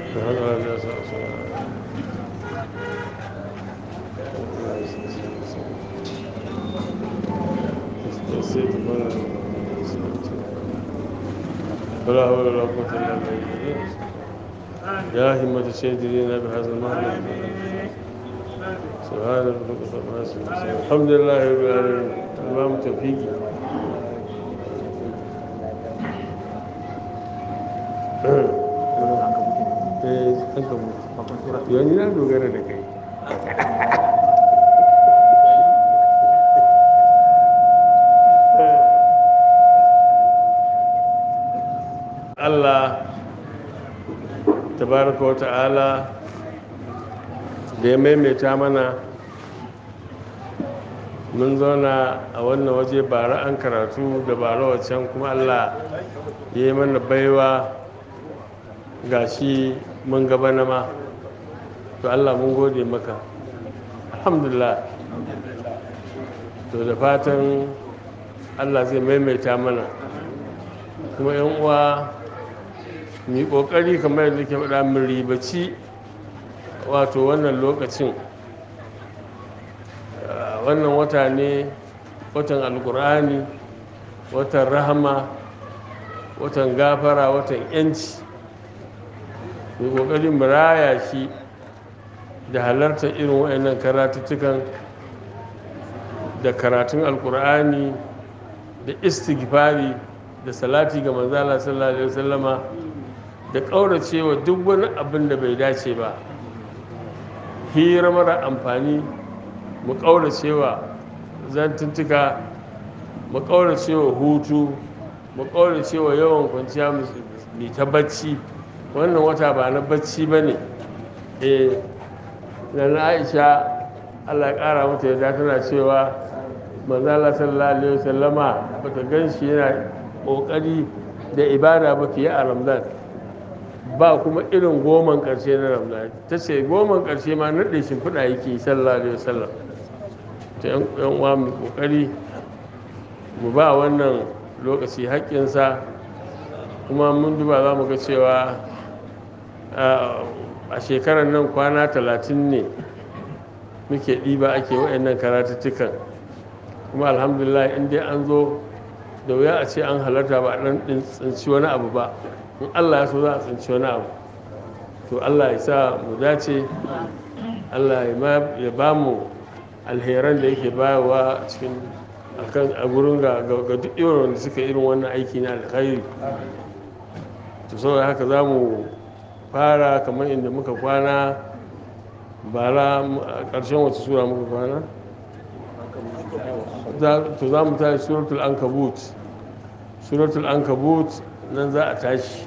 ولا حول ولا قوة إلا بالله يا همة الشهيد لنا بهذا المعنى سبحان ربك رب العزة عما يصفون. الحمد لله رب العالمين الإمام توفيقي eh an ka mutu yanzu na dogara da kai Allah tabaraka wa ta'ala da ya maimaita mana mun zauna a wannan waje bara an karatu da bara wacan kuma Allah ya yi mana baiwa ga shi mun gaba na ma to Allah mun gode maka alhamdulillah to da fatan Allah zai maimaita mana kuma yan uwa mu yi ƙoƙari kamar yadda ke faɗa mun ribaci wato wannan lokacin wannan wata ne watan alkur'ani watan rahama watan gafara watan yanci mu kokari mu raya shi da halartar irin waɗannan karatuttukan da karatun alkur'ani da istighfari da salati ga manzala sallallahu alaihi wasallama da ƙauracewa duk wani abin da bai dace ba hira mara amfani mu ƙauracewa zantuntuka mu ƙauracewa hutu mu ƙauracewa yawan kwanciya mai ta bacci wannan wata ba na bacci ba ne eh na aisha allah ya ƙara mata yadda tana cewa manzala sallallahu alaihi wasallama ba ta gan shi yana ƙoƙari da ibada ba fiye a ramadan ba kuma irin goman ƙarshe na ramadan ta ce goman ƙarshe ma naɗe shimfiɗa yake sallallahu alaihi wasallam ta yan uwa mu ƙoƙari mu ba wannan lokaci haƙƙinsa kuma mun duba za mu ga cewa a shekarar nan kwana talatin ne muke ɗiba ake wa'annan karatuttukan kuma alhamdulillah in dai an zo da wuya a ce an halarta ba ɗan tsinci wani abu ba in allah ya so za a tsinci wani abu to allah ya sa mu dace allah ya ba mu alheran da yake bayarwa cikin a gurin ga duk irin wanda suka irin wannan aiki na alkhairi to saboda haka za mu fara kamar inda muka kwana bara a ƙarshen wata sura muka kwana to za mu tashi suratul ankabut suratul ankabut nan za a tashi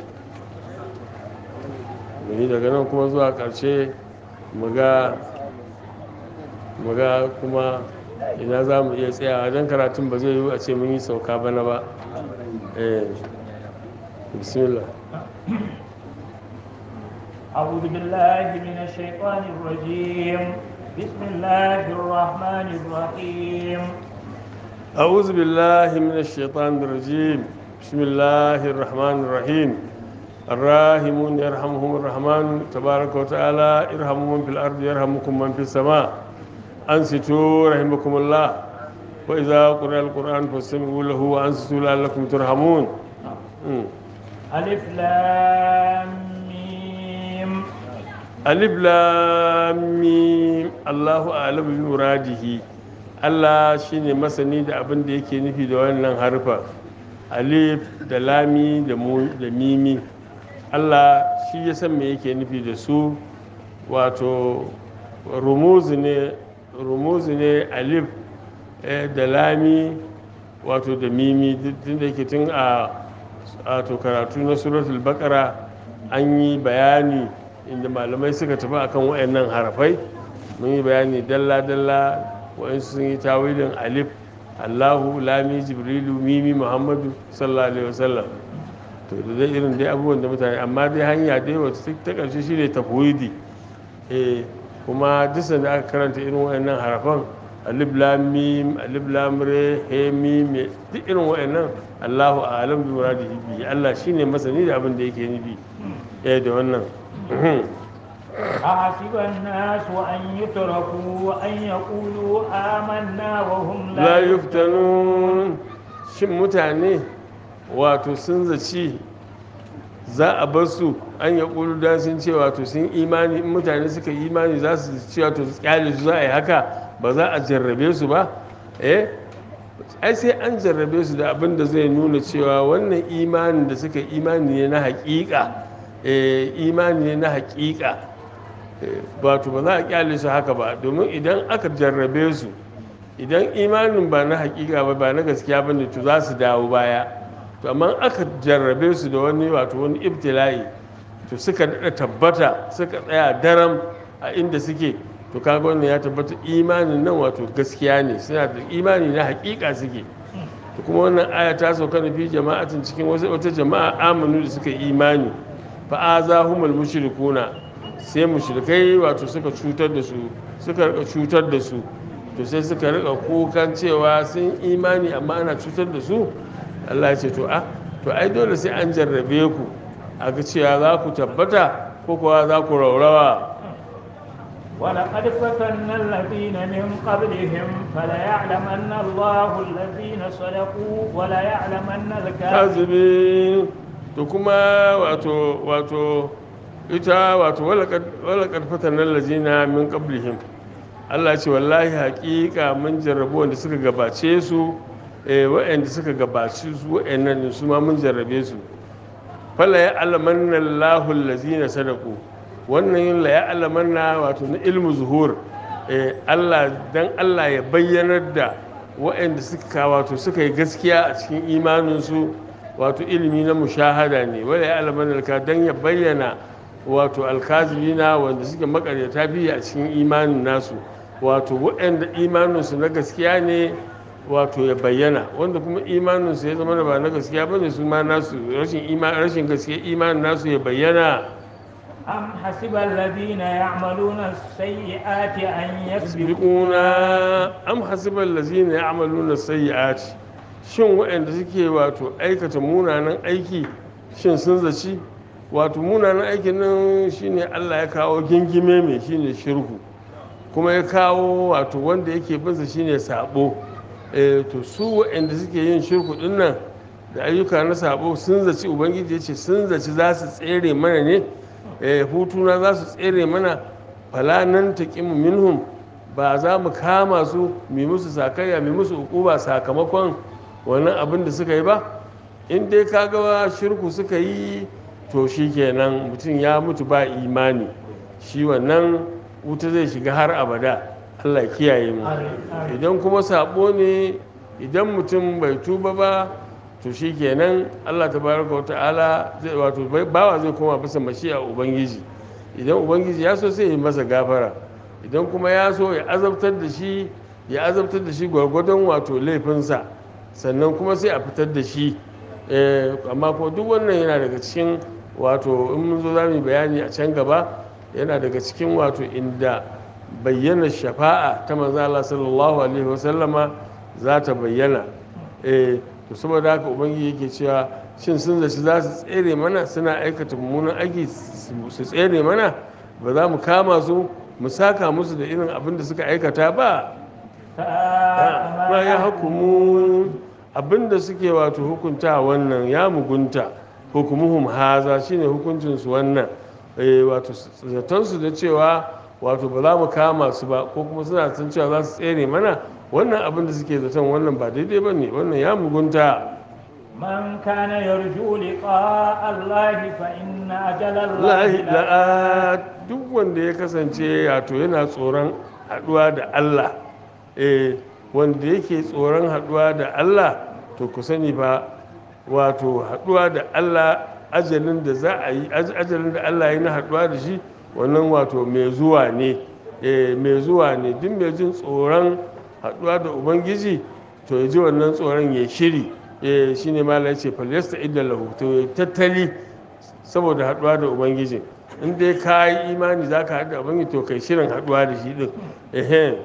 muni daga nan kuma zuwa ƙarshe muga kuma ina za mu iya tsayawa don karatun ba zai yi a ce mun yi sauka bana ba bismillah أعوذ بالله من الشيطان الرجيم بسم الله الرحمن الرحيم أعوذ بالله من الشيطان الرجيم بسم الله الرحمن الرحيم الراحمون يرحمهم الرحمن تبارك وتعالى ارحموا من في الأرض يرحمكم من في السماء أنصتوا رحمكم الله وإذا قرأ القرآن فاستمعوا له وأنصتوا لعلكم ترحمون ألف لام ميم alif lam mim Allahu a'lamu bi muradihi Allah shine masani da abin da yake nufi da wannan harfa alif da lami da mu da mimi Allah shi ya san me yake nufi da su wato rumuzu ne rumuzu ne alif da lami wato da mimi tun da yake tun a wato karatu na suratul baqara an yi bayani inda malamai suka tafi akan wayannan harafai mun yi bayani dalla-dalla wayansu sun yi tawilin alif allahu lami jibrilu mimi muhammadu sallallahu alaihi wasallam to da dai irin dai abubuwan da mutane amma dai hanya dai wata ta karshe shine tafwidi eh kuma duk da aka karanta irin wayannan harafan alif lam mim alif lam re he mim duk irin wayannan allahu a'lam bi muradihi bi allah shine masani da abin da yake nufi eh da wannan أحسب الناس أن يتركوا أن يقولوا آمنا وهم la yuftanun shin mutane wato sun zaci za a bar su an ya ƙulu da sun ce wato sun imani in mutane suka yi imani za su ce wato su kyale su za a yi haka ba za a jarrabe su ba eh ai sai an jarrabe su da abin da zai nuna cewa wannan imanin da suka yi imani ne na haƙiƙa eh imani ne na haƙiƙa eh, wato ba za a kyale su haka ba domin idan aka jarrabe su idan imanin ba na hakika ba ba na gaskiya ba ne to za su dawo baya to amma aka jarrabe su da wani wato wani ibtila'i to suka daɗa tabbata suka tsaya daram a inda suke to kaga wannan ya tabbata imanin nan wato gaskiya ne suna da imani na hakika suke to kuma wannan aya ta sauka na fi jama'atin cikin wasu wata jama'a amanu da suka yi imani fa azahumul mushrikuna sai mushrikai wato suka cutar da su suka rika cutar da su to sai suka rika kukan cewa sun imani amma ana cutar da su Allah ya ce to a to ai dole sai an jarrabe ku a ga cewa za ku tabbata ko kuwa za ku raurawa ولقد فتنا الذين من قبلهم فليعلمن الله الذين صدقوا وليعلمن الكاذبين kazibi to kuma wato wato ita wato walakad fatanan lazina min qablihim Allah ce wallahi haƙiƙa mun jarrabu wanda suka gabace su eh waɗanda suka gabace su waɗannan ne su ma mun jarrabe su fala ya alamanna Allahu allazina sadaku wannan la ya alamanna wato na ilmu zuhur eh Allah dan Allah ya bayyanar da waɗanda suka wato suka yi gaskiya a cikin imanin su wato ilimi na mushahada ne wala ya alamanna ka dan ya bayyana wato alkazibina wanda suke makaryata biyu a cikin imanin nasu wato waɗanda imaninsu na gaskiya ne wato ya bayyana wanda kuma imaninsu ya zama da ba na gaskiya ba ne su ma nasu rashin gaskiya imanin nasu ya bayyana أم حسب الذين يعملون السيئات أن يسبقوا biquna am hasiban lazina ya'maluna sayyi'ati shin waɗanda suke wato aikata munanan aiki shin sun zaci wato munanan aikin nan shine Allah ya kawo gingime mai shine shirku kuma ya kawo wato wanda yake binsa shine sabo eh to su waɗanda suke yin shirku din nan da ayyuka na sabo sun zaci ubangiji ya ce sun zaci za su tsere mana ne eh hutuna za su tsere mana fala nan taqimu minhum ba za mu kama su mu musu sakayya mu musu ukuba sakamakon wannan abin da suka yi ba in dai kaga shirku suka yi to shikenan mutum ya mutu ba imani shi wannan wuta zai shiga har abada Allah kiyaye mu idan kuma sabo ne idan mutum bai tuba ba to shikenan Allah tabaraka wata'ala zai wato bawa zai koma bisa mashi'a ubangiji idan ubangiji ya so sai ya masa gafara idan kuma ya so ya azabtar da shi ya azabtar da shi gwargwadon wato laifinsa sannan kuma sai a fitar da shi amma ko duk wannan yana daga cikin wato in mun zo za mu yi bayani a can gaba yana daga cikin wato inda bayyana shafa'a ta manzo Allah sallallahu alaihi wasallama za ta bayyana eh to saboda haka ubangiji yake cewa shin sun zaci za su tsere mana suna aikata mummunan aiki su tsere mana ba za mu kama su mu saka musu da irin abin da suka aikata ba ma ya hukumu abin da suke wato hukunta wannan ya mugunta hukumuhum haza shine hukuncinsu wannan wato zatonsu da cewa wato ba za mu kama su ba ko kuma suna san cewa za su tsere mana wannan abin da suke zaton wannan ba daidai ba ne wannan ya mugunta من كان يرجو لقاء الله فإن أجل الله lahi لآت la'a duk wanda ya kasance wato yana tsoron haduwa da Allah eh wanda yake tsoron haduwa da Allah to ku sani fa wato haduwa da Allah ajalin da za a yi aj- ajalin da Allah ya yi na haduwa da shi wannan wato mai zuwa ne eh mai zuwa ne duk mai jin tsoron haduwa da ubangiji to ya ji wannan tsoron ya shiri eh shine malai ya ce falyasta idda lahu to ya tattali saboda haduwa da ubangiji in dai ka yi imani za ka haɗu da ubangiji to kai shirin haduwa da shi din ehe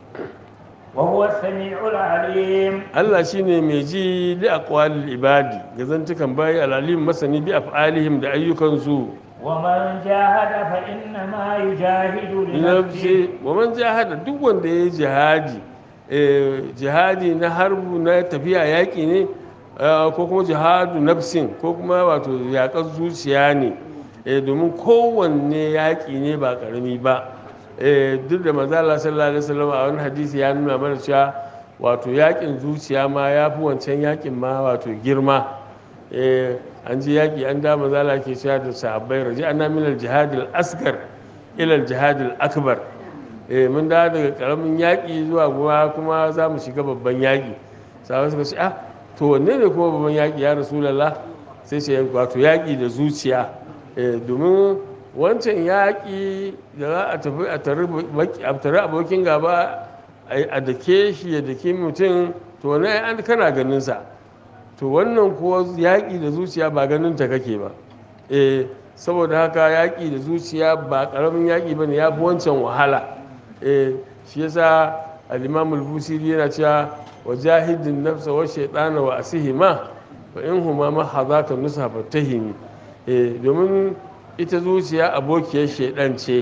وهو السميع العليم Allah shine mai ji li aqwalil ibadi ga zantukan bayi alalim masani bi af'alihim da ayyukansu ومن جاهد فإنما يجاهد لنفسه nafsi wa man jahada duk wanda ya yi jihadi eh, jihadi na harbu na tafiya yaƙi ne eh, ko kuma jihadu nafsin ko kuma wato yaƙar zuciya ne eh, domin kowanne yaƙi ne ba ƙarami ba eh, duk da mazala sallallahu alaihi wasallam a wani hadisi ya nuna mana cewa wato yaƙin zuciya ma ya fi wancan yaƙin ma wato girma eh, an ji yaƙi an da mazala ke cewa da sahabbai raji ana minal jihadil asgar ilal jihadil akbar eh mun da daga karamin yaƙi zuwa kuma kuma za mu shiga babban yaƙi sahabai suka ce ah to wanne ne kuma babban yaƙi ya rasulullah sai ce wato yaƙi da zuciya eh domin wancan yaƙi da za a tafi a tare baki- a tare abokin gaba a a dake shi ya dake mutum to wannan ai an kana ganin sa to wannan kuwa yaƙi da zuciya ba ganin ta kake ba eh saboda haka yaƙi da zuciya ba ƙaramin yaƙi ba ne ya fi wancan wahala eh shi yasa al-imam al-busiri yana cewa wa jahidin nafsa wa shaytana wa asihima fa in huma ma hadaka nusa fatahimi eh domin ita zuciya abokiyar shaidan ce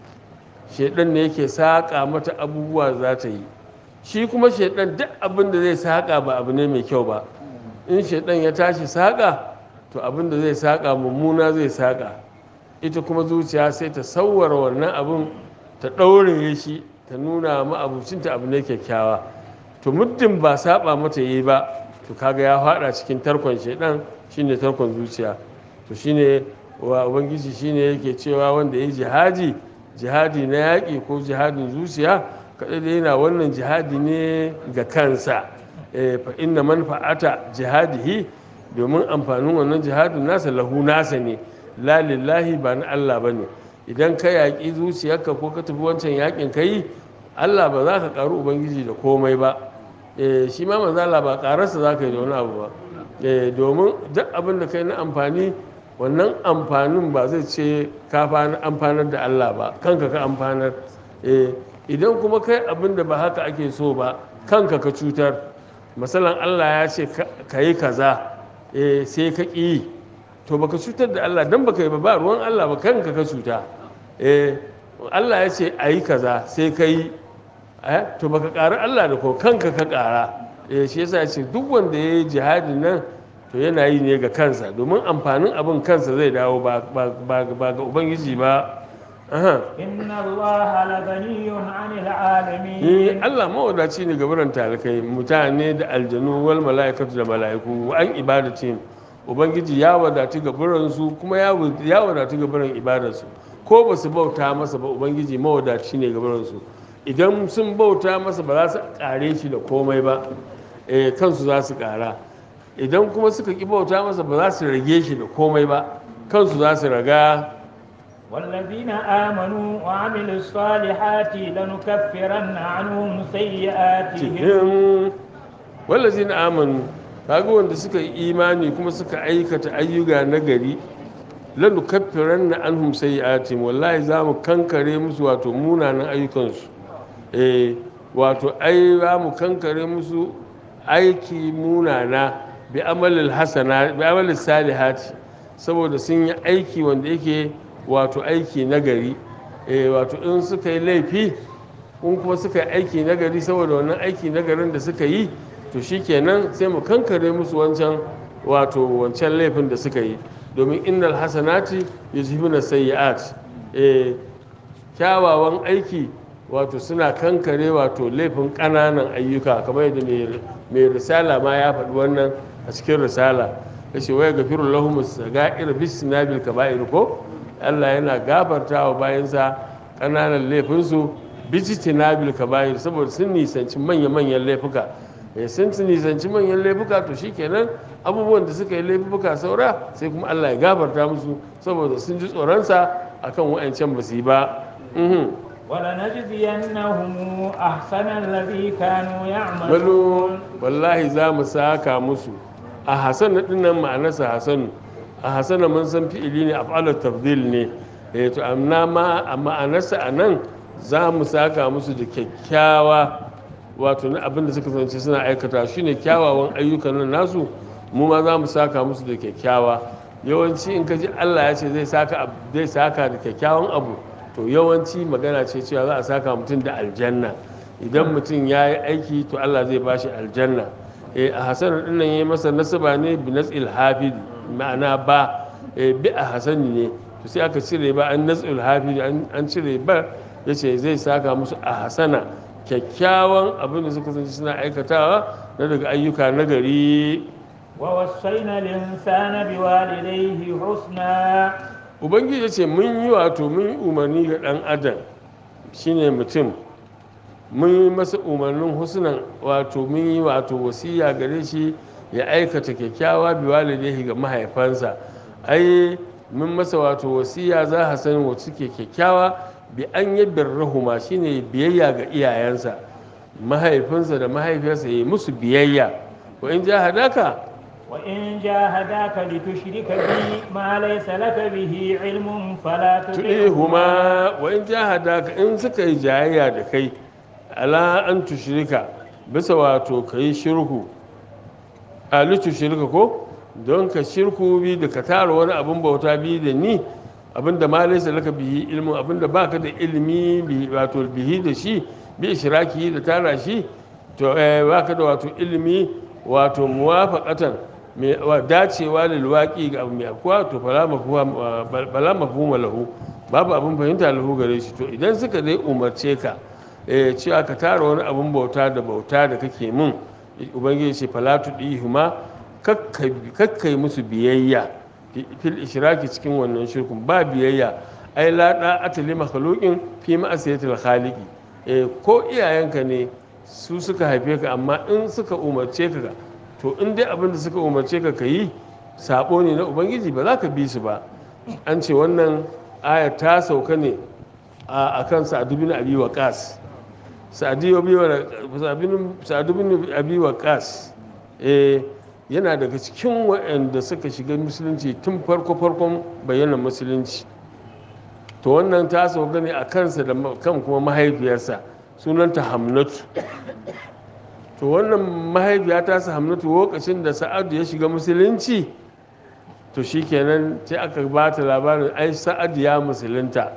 shaidan ne yake saƙa mata abubuwa za ta yi shi kuma shaidan duk abin da zai saƙa ba abu ne mai kyau ba in shaidan ya tashi saƙa to abin da zai saƙa mummuna zai saƙa ita kuma zuciya sai ta sauwara wannan abin ta ɗaure shi ta nuna ma'abucinta abu ne kyakkyawa to muddin ba saba mata yi ba to kaga ya faɗa cikin tarkon shaidan shine tarkon zuciya to shine wa ubangiji shine yake cewa wanda ya yi jihadi jihadi na yaƙi ko jihadin zuciya kaɗai da yana wannan jihadi ne ga kansa Eh, fa inna manfa'ata jihadihi domin amfanin wannan jihadin nasa lahu nasa ne la lillahi ba na Allah ba ne idan ka yaƙi zuciyarka ko ka tafi wancan yaƙin ka yi Allah ba za ka ƙaru ubangiji da komai ba Eh, shi ma manzo Allah ba ƙararsa za ka yi da wani abu ba Eh, domin duk abin da kai na amfani wannan amfanin ba zai ce ka fa- amfanar da Allah ba kanka ka amfanar Eh, idan kuma kai abin da ba haka ake so ba kanka ka cutar masalan Allah ya ce ka- ka yi kaza eh, sai ka ƙi yi to baka cutar da Allah dan baka yi ba ba ruwan Allah ba kanka ka cuta eh, Allah ya ce a yi kaza sai ka yi eh, to baka ƙara Allah da ko kanka ka ƙara eh, shi yasa ya ce duk wanda ya yi jihadin nan to yana yi ne ga kansa domin amfanin abin kansa zai dawo ba ba- ba- ba ga ubangiji ba Aha. إن الله لغني عن Eh, العالمين Allah mawadaci ne gabaran talikai mutane da aljanu wal mala'ikatu da mala'iku an ibadatin ubangiji ya wadatu gabaran su kuma ya wa- ya wadatu gabaran ibadarsu ko ba su bauta masa ba ubangiji mawadaci ne gabaran su idan sun bauta masa ba za su kare shi da komai ba eh, kansu za su kara idan kuma suka ki bauta masa ba za su rage shi da komai ba kansu za su raga والذين آمنوا وعملوا الصالحات لنكفرن عنهم سيئاتهم cikin wallazi na amanu kaga wanda suka yi imani kuma suka aikata ayyuka na gari lanu kaffiran na anhum sayyi'atim wallahi za mu kankare musu wato munanan ayyukansu eh wato ai za mu kankare musu aiki munana bi amalil hasana bi amalil salihati saboda sun yi aiki wanda yake wato aiki na gari eh wato in suka yi laifi in kuma suka yi aiki nagari saboda wannan aiki nagarin da suka yi to shikenan sai mu kankare musu wancan wato wancan laifin da suka yi domin innal hasanati yuzhibuna sayyi'at eh kyawawan aiki wato suna kankare wato laifin ƙananan ayyuka kamar yadda mai- mai risala ma ya faɗi wannan a cikin risala ya ce waya gafiru lahum saga'ir bis sinabil kaba'ir ko Allah yana gafarta wa bayansa ƙananan laifinsu bijitinabil kaba'ir saboda sun nisanci manya-manyan laifuka eh sun nisanci manyan laifuka to shikenan abubuwan da suka yi laifuka saura sai kuma Allah ya gafarta musu saboda sun ji tsoronsa akan wa'ancan ba su yi ba Mhm. ولنجزينهم أحسن الذي كانوا يعملون Walo wallahi za mu saka musu a hasan din nan ma'anarsa hasanu a hasana mun san fi'ili ne af'alut tafdil ne eh to amma ma a ma'anarsa a nan za mu saka musu da kyakkyawa wato na abin da suka zance suna aikata shine kyawawan ayyukan nan nasu mu ma za mu saka musu da kyakkyawa yawanci in ka ji Allah ya ce zai saka ab- zai saka da kyakkyawan abu to yawanci magana ce cewa za a saka mutum da aljanna idan mutum ya yi aiki to Allah zai ba shi aljanna eh a hasan din nan yayi masa nasaba ne bi nasil hafid ma'ana ba eh bi a hasani ne to sai aka cire ba an nasil hafid an an cire ba yace zai saka musu a hasana kyakkyawan abin da suka sanci suna aikatawa na daga ayyuka nagari ووصينا الإنسان بوالديه حسنا ubangiji ya ce mun yi wato mun yi umarni ga ɗan adam shine mutum mun yi masa umarnin husnan wato mun yi wato wasiya gare shi ya aikata kyakkyawa bi walidaihi ga mahaifansa ai mun masa wato wasiya za a san wa suke kyakkyawa bi an yi birrahuma shine biyayya ga iyayensa mahaifinsa da mahaifiyarsa ya yi musu biyayya wa in ja hadaka وإن جاهداك لتشرك بي ما ليس لك به علم فلا تطعهما tuɗihuma wa in jahadaka in suka yi jayayya da kai ala an tushirika bisa wato ka yi shirku ali tushirika ko don ka shirku bi da ka tara wani abin bauta bi da ni abin da ma laisa laka bihi ilmin abin da baka da ilimi bi- wato bihi da shi bi ishiraki da tara shi to eh, baka da wato ilimi wato muwafaqatan mai wa dacewa da luwaki ga abu mai akwa to fala mafhuma bala mafhuma lahu babu abin fahimta lahu gare shi to idan suka dai umarce ka eh, cewa ka tara wani abin bauta da bauta da kake mun ubangiji ce fala tudihuma kakkai musu biyayya fil ishraki cikin wannan shirkun ba biyayya ai la da atali makhluqin fi ma'asiyatil khaliqi eh ko iyayenka ne su suka haife ka amma in suka umarce ka to in dai abin da suka umarce ka ka yi sabo ne na ubangiji ba za ka bi su ba an ce wannan aya ta sauka ne a kan sa'adu bin abi waqas sa'adu bin abi waqas eh yana daga cikin waɗanda suka shiga musulunci tun farko farkon bayanan musulunci to wannan ta sauka ne a kansa da kan kuma mahaifiyarsa sunanta hamnatu to wannan mahaifiya ta sa hamnatu lokacin da sa'adu ya shiga musulunci to shikenan sai aka ba ta labarin ai sa'adu ya musulunta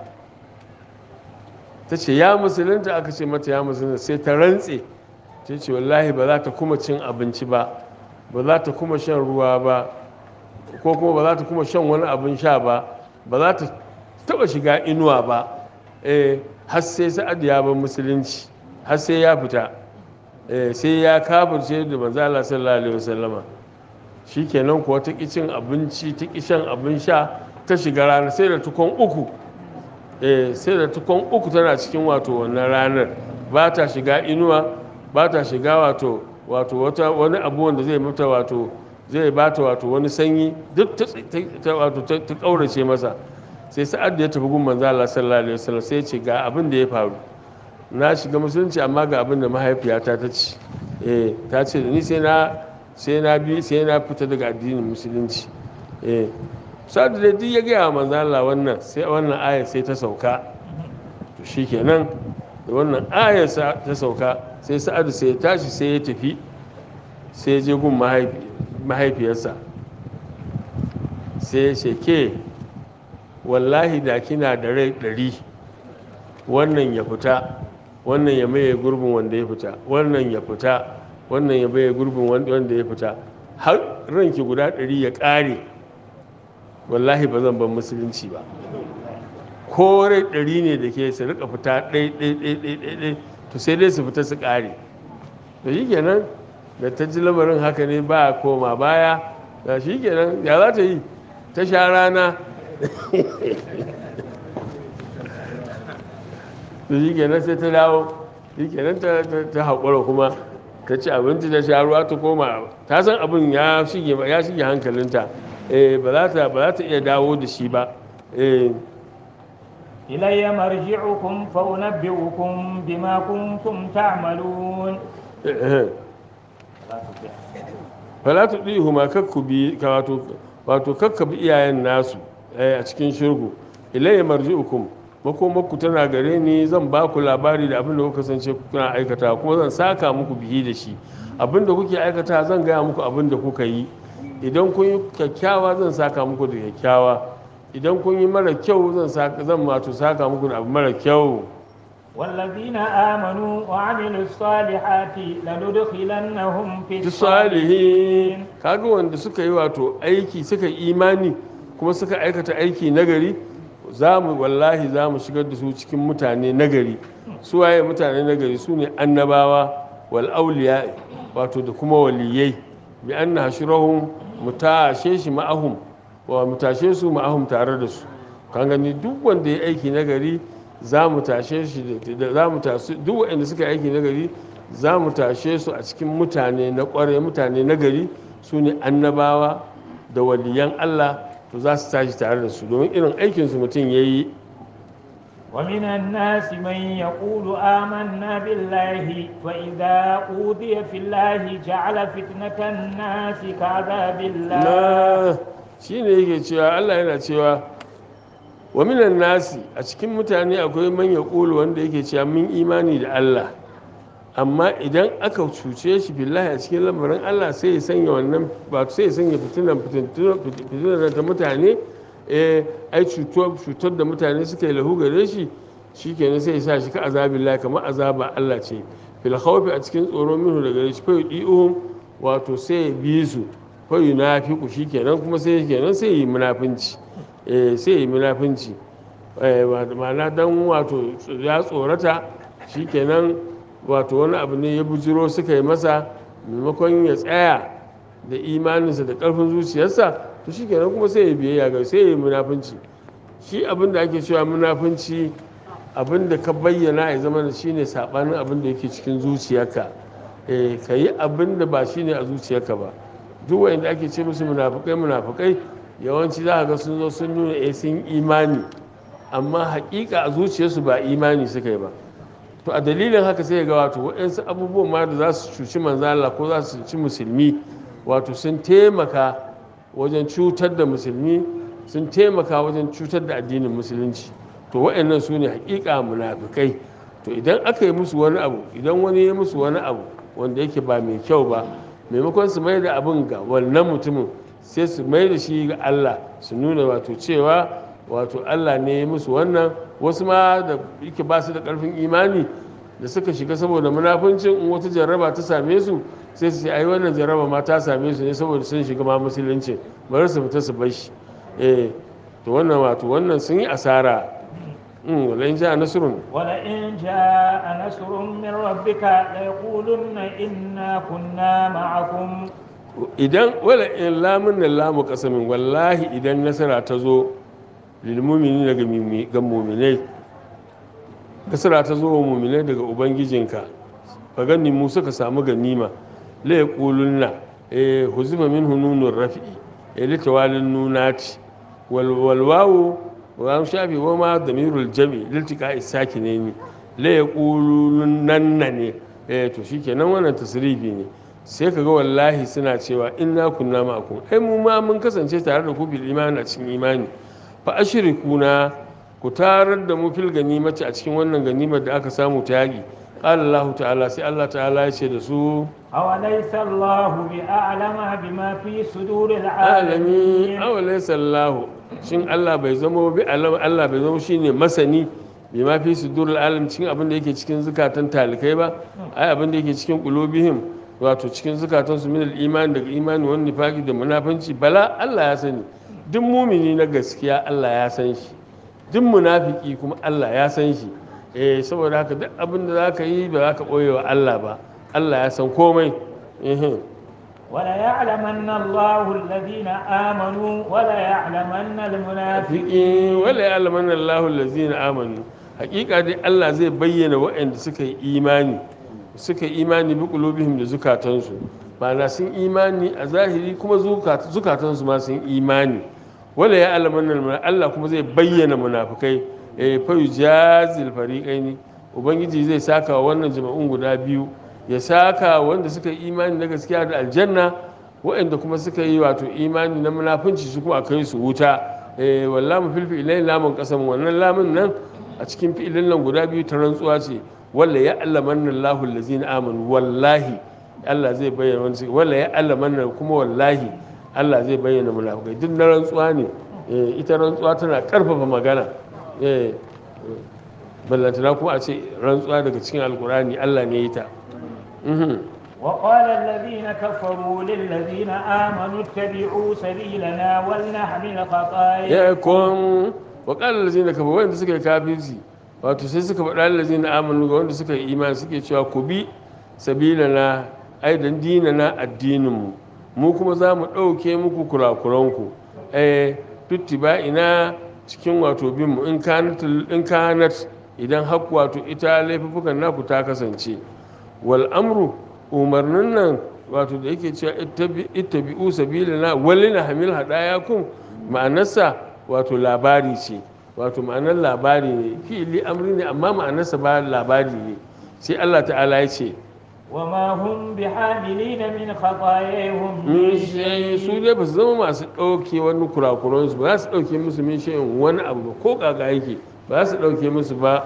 ta ce ya musulunta aka ce mata ya musulunta sai ta rantse ta ce wallahi ba za ta kuma cin abinci ba ba za ta kuma shan ruwa ba ko kuma ba za ta kuma shan wani abin sha ba ba za ta taba shiga inuwa ba eh har sai sa'ad ya bar musulunci har sai ya fita eh sai ya kafirce da manzo Allah sallallahu alaihi wasallama shikenan kuwa ta ki cin abinci ta ki shan abin sha ta shiga rana sai da tukon uku eh sai da tukon uku tana cikin wato wannan ranar ba ta shiga inuwa ba ta shiga wato wato wata wani abu wanda zai mata wato zai bata wato wani sanyi duk ta wato ta kaurace masa sai sa'ad da ya tafi gun manzo Allah sallallahu alaihi wasallam sai ya ce ga abin da ya faru na shiga musulunci amma ga abin da mahaifiyata ta ce eh ta ce da ni sai na sai na bi sai na fita daga addinin musulunci eh sa'ad da duk ya ga manzo Allah wannan sai wannan ayar sai ta sauka to shikenan da wannan ayar ta sauka sai sa'ad sai ya tashi sai ya tafi sai ya je gun mahaifiyarsa sai ya ce ke wallahi da kina da rai ɗari wannan ya fita wannan ya maye gurbin wanda ya fita wannan ya fita wannan ya maye gurbin wanda ya fita har ranki guda ɗari ya ƙare wallahi ba zan ban musulunci ba ko rai ɗari ne da ke su rika fita ɗai ɗai ɗai ɗai ɗai ɗai to sai dai su fita su ƙare da shi kenan da ta ji lamarin haka ne ba koma baya da shi kenan ya za ta yi ta sha rana da shi kenan sai ta dawo shi kenan ta haƙura kuma ta ci abinci ta sha ruwa ta koma ta san abin ya shige hankalinta ba za ta iya dawo da shi ba إلي مرجعكم فأنبئكم بما كنتم تعملون fala tu ɗihu ma kakku bi wato kakka bi iyayen nasu a cikin shirgu ilayya marji'ukum makomakku tana gare ni zan ba ku labari da abin da kuka kasance kuna aikata kuma zan saka muku bihi da shi abin da kuke aikata zan gaya muku abin da kuka yi idan kun yi kyakkyawa zan saka muku da kyakkyawa idan kun yi mara kyau zan saka zan wato saka muku da abu mara kyau والذين آمنوا وعملوا الصالحات لندخلنهم في duk الصالحين salihin kaga wanda suka yi wato aiki suka yi imani kuma suka aikata aiki nagari za mu wallahi za mu shigar da su cikin mutane nagari su waye mutane nagari su ne annabawa wal auliya wato da kuma waliyai bi anna hashurahum mutashe shi ma'ahum wa mutashe su ma'ahum tare da su kan gani duk wanda ya aiki nagari za mu tashe shi da- da za mu tasu duk waɗanda suka yi aiki nagari za mu tashe su a cikin mutane na ƙware mutane nagari su ne annabawa da waliyan Allah to za su tashi tare da su domin irin aikinsu mutum ya yi ومن الناس من يقول آمنا بالله وإذا أوذي في الله جعل فتنة الناس كعذاب الله na shi ne yake cewa Allah yana cewa wa minan nasi a cikin mutane akwai manya ƙulu wanda yake cewa mun imani da Allah amma idan aka cuce shi billahi a cikin lamarin Allah sai ya sanya wannan ba sai ya sanya fitinan fitinan ta mutane eh ai cutar cutar da mutane suka yi lahu gare shi shikenan sai ya sa shi ka azabillahi kamar azaba Allah ce fil khawfi a cikin tsoro minhu daga gare shi fa yudi'uhum wato sai ya bi su fa yunafiqu shikenan kuma sai kenan sai yi munafinci eh sai yi munafinci eh ma'ana dan wato ya tsorata shikenan wato wani abu ne ya bujiro suka yi masa maimakon ya tsaya da imaninsa da ƙarfin zuciyarsa to shi kenan kuma sai ya biyayya ga sai ya yi munafunci shi abin da ake cewa munafunci abin da ka bayyana ya zama da shi ne saɓanin abin da yake cikin zuciyarka eh ka yi abin da ba shi ne a zuciyarka ba duk wanda ake ce musu munafukai munafukai yawanci za ka ga sun zo sun nuna eh sun imani amma haƙiƙa a zuciyarsu ba imani suka yi ba to a dalilin haka sai ga wato waɗansu abubuwan ma da za su cuci manzala ko za su cuci musulmi wato sun taimaka wajen cutar da musulmi sun taimaka wajen cutar da addinin musulunci to waɗannan su ne hakika munafikai to idan aka yi musu wani abu idan wani ya musu wani abu wanda yake ba mai kyau ba maimakon su mai da abin ga wannan mutumin sai su mai da shi ga Allah su nuna wato cewa wato Allah ne ya musu wannan wasu ma da yake ba su da ƙarfin imani da suka shiga saboda munafuncin in wata jarraba ta same su sai su ce ai wannan jarraba ma ta same su ne saboda sun shiga ma musulunci bari su fita su bar shi eh to wannan wato wannan sun yi asara in wala in ja nasrun ولئن جاء نصر من ربك ليقولن إنا كنا معكم idan wala in lamun nan lamu kasamin wallahi idan nasara ta zo lilmumini daga mimi- ga muminai nasara ta zo wa muminai daga ubangijinka ka gani mu suka samu ganima la yaqulunna eh huzifa min hununur rafi'i eh litawalin nunati wal wal wawu wa am shafi wa ma damirul jami liltika isakinaini la yaqulunna ne eh to shikenan wannan tasrifi ne sai ka ga wallahi suna cewa inna kunna ma'akum ai mu ma mun kasance tare da ku bil imani a cikin imani fa ashrikuna ku tarar da mu fil ganimati a cikin wannan ganimar da aka samu ta yaki qala Allah ta'ala sai Allah ta'ala ya ce da su أوليس الله بأعلم بما في صدور alami العالمين aw laysa Allah shin Allah bai zama bi alam Allah bai zama shine masani bi ma fi sudurul alam cikin abin da yake cikin zukatan talikai ba ai abin da yake cikin qulubihim wato cikin zukatan su min al-iman daga imani wani nifaqi da munafanci bala Allah ya sani duk mumini na gaskiya Allah ya san shi duk munafiki kuma Allah ya san shi eh saboda haka duk abin da zaka yi ba za ka boye wa Allah ba Allah ya san komai eh وليعلمن الله الذين آمنوا وليعلمن المنافقين fiƙi wala ya alaman Allah lazina amanu hakika dai Allah zai bayyana waɗanda suka yi imani suka yi imani bi qulubihim da zukatansu ma'ana sun imani a zahiri kuma zukat- zukatansu ma sun imani wala ya alaman Allah kuma zai bayyana munafikai eh fa yujazil fariqaini ubangiji zai saka wa wannan jama'un guda biyu ya saka wanda suka yi imani na gaskiya da aljanna waɗanda kuma suka yi wato imani na munafunci su kuma a kai su wuta eh wallahi fil fi'lain lamun qasam wannan lamun nan a cikin fi'ilin nan guda biyu ta rantsuwa ce walla ya allamanna Allahu allazina amanu wallahi Allah zai bayyana wani walla ya allamanna kuma wallahi Allah zai bayyana munafukai duk na rantsuwa ne Eh, ita rantsuwa tana karfafa magana Eh, ballantana kuma a ce rantsuwa daga cikin alkurani Allah ne ya yi ta Mhm. وقال الذين كفروا للذين آمنوا اتبعوا سبيلنا ولنحمل خطايا ya kun waƙalar lazina kafa wanda suka yi kafirci wato sai suka faɗa lazina amanu ga wanda suka yi imani suke cewa ku bi sabila na aidan dina na addininmu mu kuma za mu ɗauke muku kurakuranku eh tutti ba ina cikin wato binmu in kanat in kanat idan haku wato ita laifukan naku ta kasance wal amru umarnin nan wato da yake cewa ittabi- ittabi'u sabilana walina hamil hadayakum ma'anarsa wato labari ce wato ma'anar labari ne fi'ili amri ne amma ma'anarsa ba labari ne sai Allah ta'ala ya ce وما هم بحاملين من خطاياهم min من shayi su شيء dai ba su zama masu ɗauke wani kurakuransu ba za su ɗauke musu min shayin wani abu ba ko kaka yake ba za su ɗauke musu ba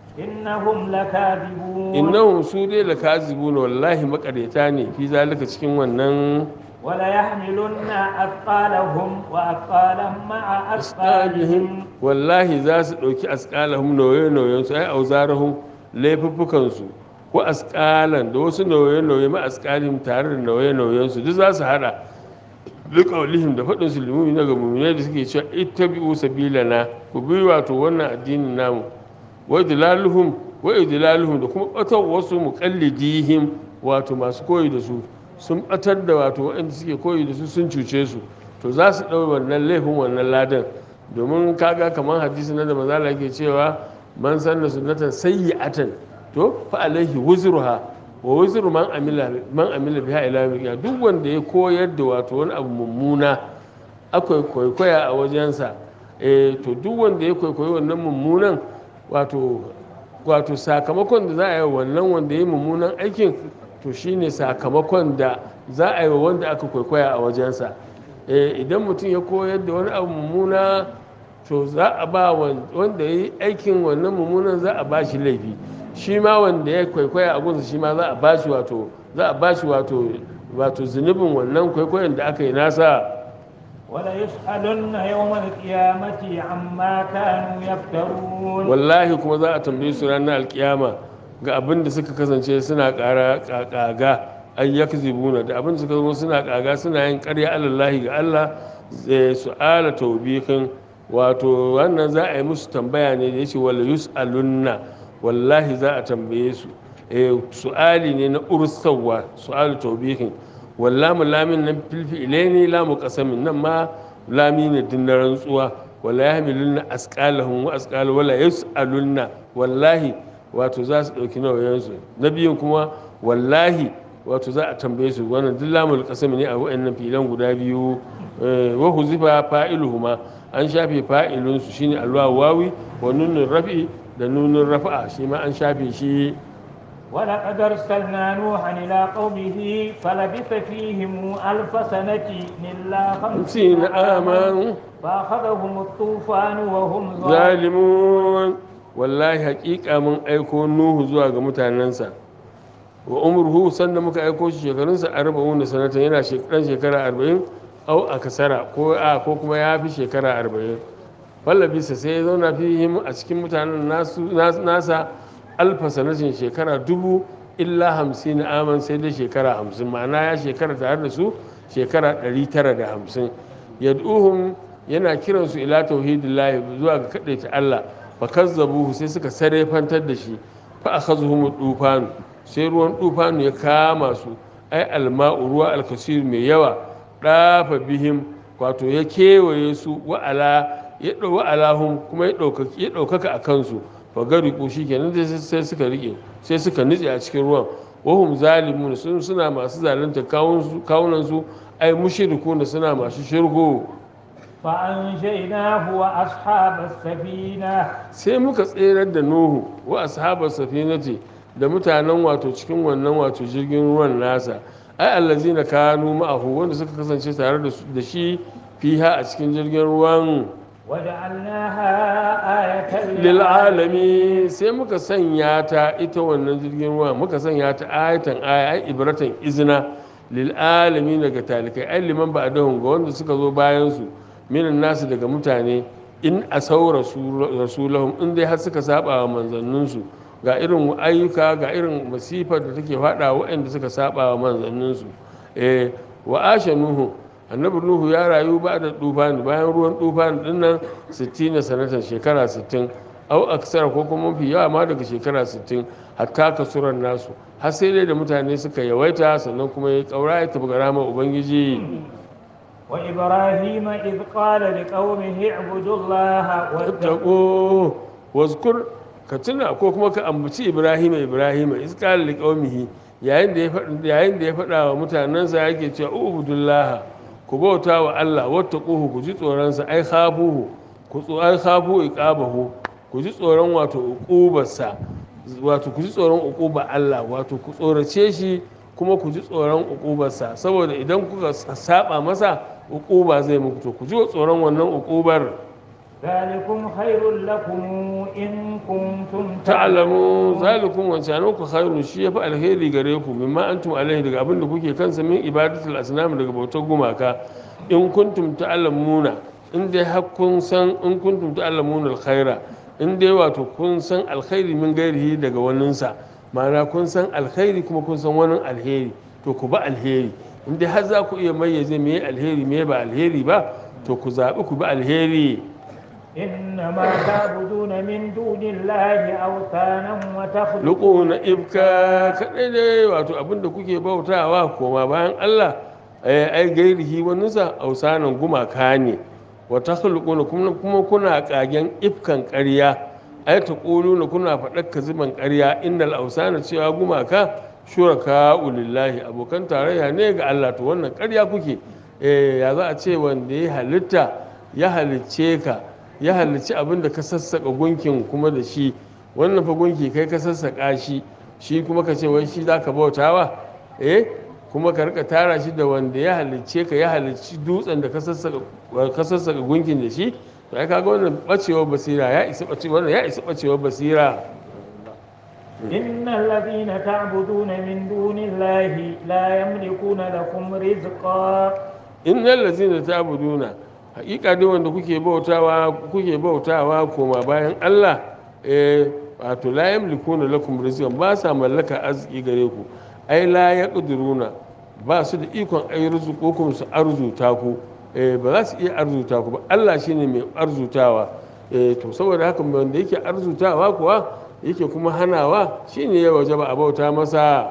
إنهم لكاذبون innahum su dai la kazibuna wallahi makareta ne fi zalika cikin wannan وليحملن أثقالهم وأثقالا مع أثقالهم wallahi za su ɗauki asƙalahum nauye-nauyen su ai auzarahum laifuffukan su ko asƙalan da wasu nauye-nauye ma asƙalihim tare da nauye-nauyen su duk za su hada duk qaulihim da faɗin su limumi na ga mu'minai da suke cewa ittabi'u sabilana ku bi wato wannan addinin namu wa idlaluhum wa idlaluhum da kuma ɓatar wasu muqallidihim wato masu koyi da su sun ɓatar da wato waɗanda suke koyi da su sun cuce su to za su ɗau wannan laifin wannan ladan domin kaga kamar hadisi na da mazala yake cewa man sanna sunnatan sayyi'atan to fa alaihi wuzruha wa wuzru man amila man amila biha ila yawmil qiyamah duk wanda ya koyar da wato wani abu mummuna akwai kwaikwaya a wajensa eh to duk wanda ya kwaikwayi wannan mummunan wato wato sakamakon da za a yi wa wannan wanda ya yi mummunan aikin to shine sakamakon da za a yi wa wanda aka kwaikwaya a wajensa Eh, idan mutum ya koyar da wani abu mummuna to za a ba wan- wanda ya yi aikin wannan mummunan za a ba shi laifi shi ma wanda ya kwaikwaya a gunsa shi ma za a ba shi wato za a ba shi wato wato zunubin wannan kwaikwayon da aka yi nasa وليسألن يوم القيامة عما كانوا يفترون wallahi kuma za a tambaye su ranar alkiyama ga abin da suka kasance suna ƙara ƙaga an yakzibuna da abin da suka zama suna ƙaga suna yin ƙarya alallahi ga Allah zai su'ala taubikin wato wannan za a yi musu tambaya ne da yace wala yus'alunna wallahi za a tambaye su eh su'ali ne na ursawa su'alu taubikin wallamu lamin nan filfi ilaini lamu qasamin nan ma lami ne din na rantsuwa wala yahmilunna asqalahum wa asqal wala yus'alunna wallahi wato za su dauki nauyansu na biyun kuma wallahi wato za a tambaye su wannan duk lamul qasami ne a wayannan filan guda biyu eh, wa huzifa fa'iluhuma an shafe fa'ilun su shine alwa wawi wa nunun rafi da nunun rafa'a shi ma an shafe shi ولقد أرسلنا نوحا إلى قومه فلبث فيهم ألف سنة إلا خمسين خمسين عاما عاما فأخذهم الطوفان وهم ظالمون zalimun wallahi haƙiƙa mun aiko nuhu zuwa ga mutanensa wa umruhu sanda muka aiko shi shekarunsa arba'un da sanatan yana shekaran shekara arba'in au a kasara ko a ko kuma ya fi shekara arba'in fallabisa sai ya zauna fihim a cikin mutanen nasu nas- nasa alfa sanatin shekara dubu illa hamsin aman sai dai shekara hamsin ma'ana ya shekara tare da su shekara ɗari tara da hamsin yad'uhum yana kiransu ila tauhidillahi zuwa ga kaɗaita Allah fa kazzabuhu sai suka sarefantar da shi fa akhazuhum dufanu sai ruwan dufanu ya kama su ai alma'u ruwa alkasir mai yawa dafa bihim wato ya kewaye su wa'ala ya dau wa'alahum kuma ya ɗaukaka ya ɗaukaka a kansu fa gariku shikenan sai sai suka rike sai suka nutse a cikin ruwan wahum zalimun sun suna masu zalunta kawunan su ai mushrikuna suna masu shirgo فأنجيناه وأصحاب السفينة sai muka tserar da nuhu wa ashabar safinati da mutanen wato cikin wannan wato jirgin ruwan nasa ai allazina kanu ma'ahu wanda suka kasance tare da su- da shi fiha a cikin jirgin ruwan وجعلناها آية lil alami sai muka sanya ta ita wannan jirgin ruwa muka sanya ta ayatan aya ai ibratan izina lil alamin daga talikai ai liman ba'dahum ga wanda suka zo bayan su minan nasu daga mutane in asau rasulahum in dai har suka saba wa manzannin su ga irin ayyuka ga irin masifar da take fada waɗanda suka saba wa manzannin su eh wa asha nuhu annabi nuhu ya rayu ba da tufani bayan ruwan tufani dinnan 60 sanatan shekara 60 au aksara ko kuma mafi yawa ma daga shekara 60 hatta kasuran nasu har sai dai da mutane suka yawaita sannan kuma ya kaura ya tafi ramar ubangiji وإبراهيم إذ قال لقومه اعبدوا الله واتقوا taƙo waskur ka tuna ko kuma ka ambaci ibrahim ibrahim iskal liqaumihi yayin da ya faɗa yayin da ya faɗa wa mutanansa yake cewa ubudullah ku bauta wa Allah wattaquhu ku ji tsoron sa ai khafuhu ku tso ai khafu iqabahu ku ji tsoron wato uqubarsa wato ku ji tsoron uquba Allah wato ku tsorace shi kuma ku ji tsoron uqubarsa saboda idan kuka saba masa uquba zai muku to ku ji tsoron wannan uqubar ذلكم خير لكم إن كنتم ta'lamu zalikum wancan ku khairu shi yafi alheri gare ku mimma antum alaihi daga abin da kuke kansa min ibadatul asnam daga bautar gumaka in kuntum ta'lamuna in dai har kun san in kuntum ta'lamuna alkhaira in dai wato kun san alkhairi min gairihi daga waninsa ma'ana kun san alkhairi kuma kun san wani alheri to ku ba alheri in dai har za ku iya mayyaze me alheri me ba alheri ba to ku zaɓi ku bi alheri إنما تعبدون من دون الله أوثانا وتخلقون luku na ibka kaɗai dai wato abinda kuke bautawa koma bayan Allah eh, ai gairihi waninsa ausanan gumaka ne wata hulukuna kuma kuna kagen ifkan ƙarya ai ta na kuna faɗar kaziban ƙarya innal ausana cewa gumaka shuraka ulillahi abokan tarayya ne ga Allah to wannan ƙarya kuke eh, ya za a ce wanda ya halitta ya halicce ka ya halicci abin da ka sassaƙa gunkin kuma da shi wannan fa gunki kai ka sassaƙa shi shi kuma ka ce wai shi za ka bautawa eh kuma ka rika tara shi da wanda ya halicce ka ya halicci dutsen da ka sassaƙa gunkin da shi to ai kaga wannan bacewar basira ya isa bacewar ya isa bacewar basira إن الذين تعبدون من دون الله لا يملكون لكم رزقا innal ladzina ta'buduna haƙiƙa dai wanda kuke bautawa kuke bautawa koma bayan Allah eh wato la yamlikuna lakum rizqan ba sa mallaka arziki gare ku ai la yaqdiruna ba su da ikon ai rizqukum su arzuta ku eh ba za su iya arzuta ku ba Allah shine mai arzutawa eh to saboda haka wanda yake arzutawa kuwa yake kuma hanawa shine ya wajaba a bauta masa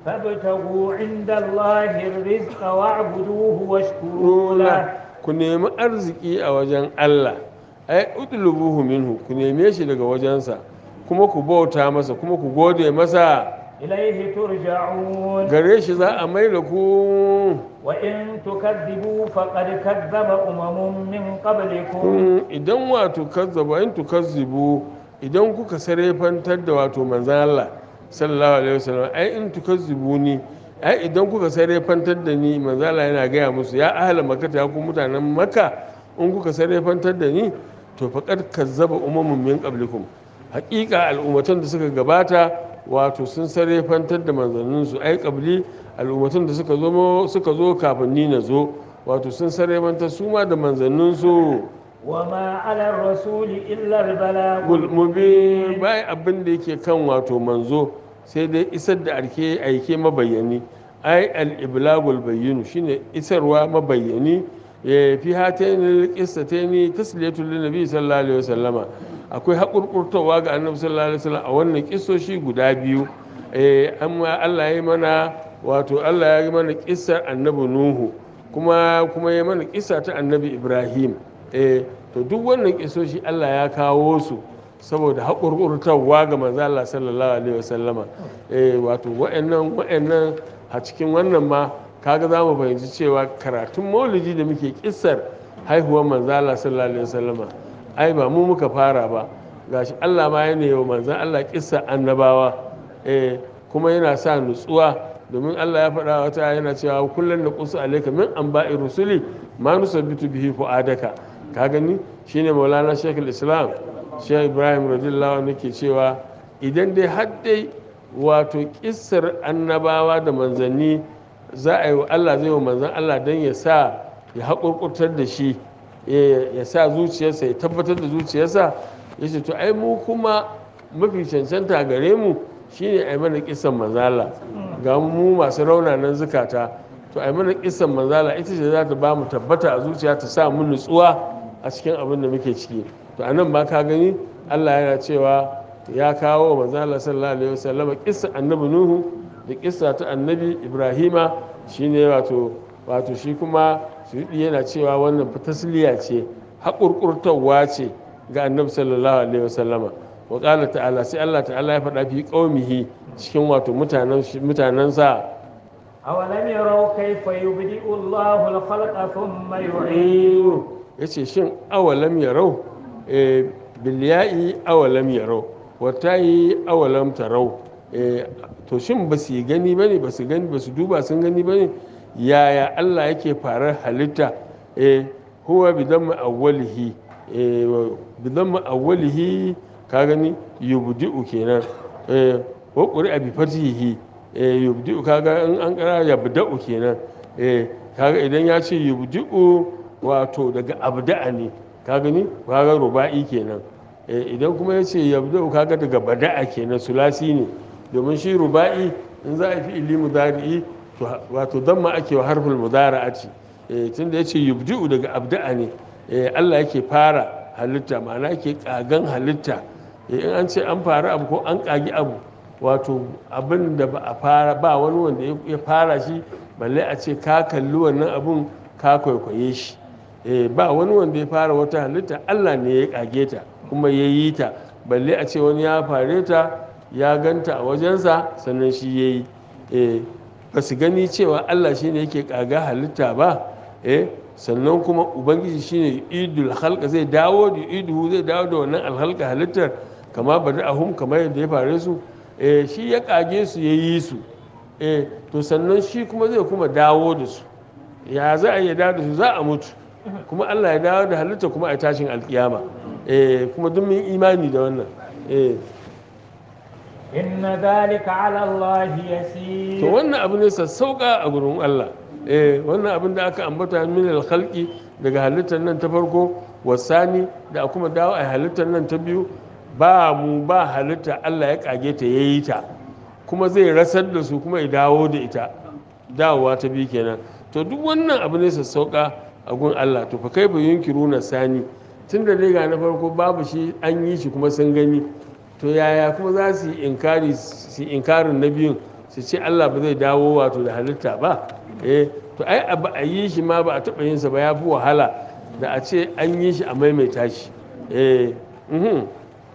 فابتغوا عند الله الرزق واعبدوه واشكروا له runa ku nemi arziki a wajen Allah ai utlubuhu minhu ku neme shi daga wajensa kuma ku bauta masa kuma ku gode masa إليه ترجعون gare shi za a mai da ku وإن تكذبوا فقد كذب أمم من قبلكم kun idan wato kazzaba in tukazzibu idan kuka sarefantar da wato manzan Allah sallallahu alaihi wasallam ai in tukazzibu ni ai idan kuka sarefantar da ni manzan Allah yana gaya musu ya ahla makka ya ku mutanen makka in kuka sarefantar da ni to faqad kazzaba umamun min qablikum haƙiƙa al'ummatan da suka gabata wato sun sarefantar da manzanninsu ai qabli al'ummatan da suka zo suka zo kafin ni na zo wato sun sarefantar su ma da manzanninsu وما على الرسول إلا البلاغ gulmubi bai abin da yake kan wato manzo sai dai isar da arke aike mabayyani ai al-iblagul bayyinu shine isarwa mabayyani ya fi hataini qissataini tasliyatul linnabi sallallahu alaihi wasallama akwai hakurkurtawa ga annabi sallallahu alaihi wasallam a wannan kissoshi guda biyu eh amma Allah ya yi mana wato Allah ya yi mana kissar annabi Nuhu kuma kuma ya mana kissa ta annabi Ibrahim eh to duk wannan kisoshi Allah ya kawo su saboda haƙurƙurtarwa ga manzo Allah sallallahu alaihi wasallama eh wato wa'annan wa'annan a cikin wannan ma kaga za mu fahimci cewa karatun maulidi da muke kissar haihuwar manzo Allah sallallahu alaihi wasallama ai ba mu muka fara ba gashi Allah ma yana yi wa manzon Allah kissa annabawa eh kuma yana sa nutsuwa domin Allah ya faɗa wata yana cewa kullum da kusu alaika min anba'i rusuli ma nusabbitu bihi fu'adaka ka gani shine maulana shekul islam shekul ibrahim radiyallahu anhu ke cewa idan dai har dai wato kissar annabawa da manzanni za a yi wa Allah zai wa manzon Allah don ya sa ya haƙurƙurtar da shi ya ya sa zuciyarsa ya tabbatar da zuciyarsa ya ce to ai mu kuma mafi cancanta gare mu shine ai mana kisan manzala ga mu masu raunanan zukata to ai mana kisan manzala ita ce za ta ba mu tabbata a zuciya ta sa mu nutsuwa a cikin abin da muke ciki to anan ba ka gani Allah yana cewa ya kawo wa manzala sallallahu alaihi wasallam kissa annabi nuhu da kissa ta annabi ibrahima shine wato wato shi kuma suyudi yana cewa wannan tasliya ce haƙurƙurtarwa ce ga annabi sallallahu alaihi wasallama wa qala ta'ala sai Allah ta'ala ya faɗa fi qaumihi cikin wato mutanen mutanen sa أولم يروا كيف يبدئ الله الخلق ثم يعيده yace shin awalam yarau eh bil ya'i awalam yarau wa ta'i awalam tarau eh to shin ba su gani bane ba su gani ba su duba sun gani bane yaya Allah yake farar halitta eh huwa bidan awwalihi eh bidan awwalihi ka gani yubdi'u kenan eh wa qur'a bi fatihi eh yubdi'u kaga in an kara yabda'u kenan eh kaga idan ya ce yubdi'u wato daga abda'a ne ka gani kaga ruba'i kenan eh idan kuma ya ce yabda'u kaga daga bada'a kenan sulasi ne domin shi ruba'i in za a fi ili mudari'i to wato damma ake wa harful mudara'ati eh tunda yace yubdi'u daga abda'a ne eh Allah yake fara halitta ma'ana yake kagan halitta eh in an ce an fara abu ko an kagi abu wato abin da ba a fara ba wani wanda ya fara shi balle a ce ka kalli wannan abun ka kwaikwaye shi eh ba wani wanda ya fara wata halitta Allah ne ya kage ta kuma ya yi ta balle a ce wani ya fare ta ya ganta a wajensa sannan shi ya yi eh ba su gani cewa Allah shine yake kaga halitta ba eh sannan kuma ubangiji shine idul halka zai dawo da idu zai dawo da wannan alhalka halittar kama bada ahum kamar yadda ya fare su eh shi ya kage su ya yi su eh to sannan shi kuma zai kuma dawo da su ya za a yi dawo da su za a mutu kuma Allah ya dawo da halitta kuma a tashin alkiyama eh kuma duk mun imani da wannan eh إن ذلك على الله to يسير wannan abu ne sassauka a gurin Allah eh wannan abin da aka ambata min al-khalqi daga halittar nan ta farko wasani da kuma dawo a halittar nan ta biyu ba mu ba halitta Allah ya kage ta yayi ta kuma zai rasar da su kuma ya dawo da ita dawowa ta biyu kenan to duk wannan abu ne sassauka a gun Allah to fa kai ba yunkiruna sani tunda dai ga na farko babu shi an yi shi kuma sun gani to yaya kuma za su yi inkari su yi inkarin na biyun su ce Allah ba zai dawo wato da halitta ba eh to ai abu a yi shi ma ba a taɓa yinsa ba ya fi wahala da a ce an yi shi a maimaita shi eh mhm.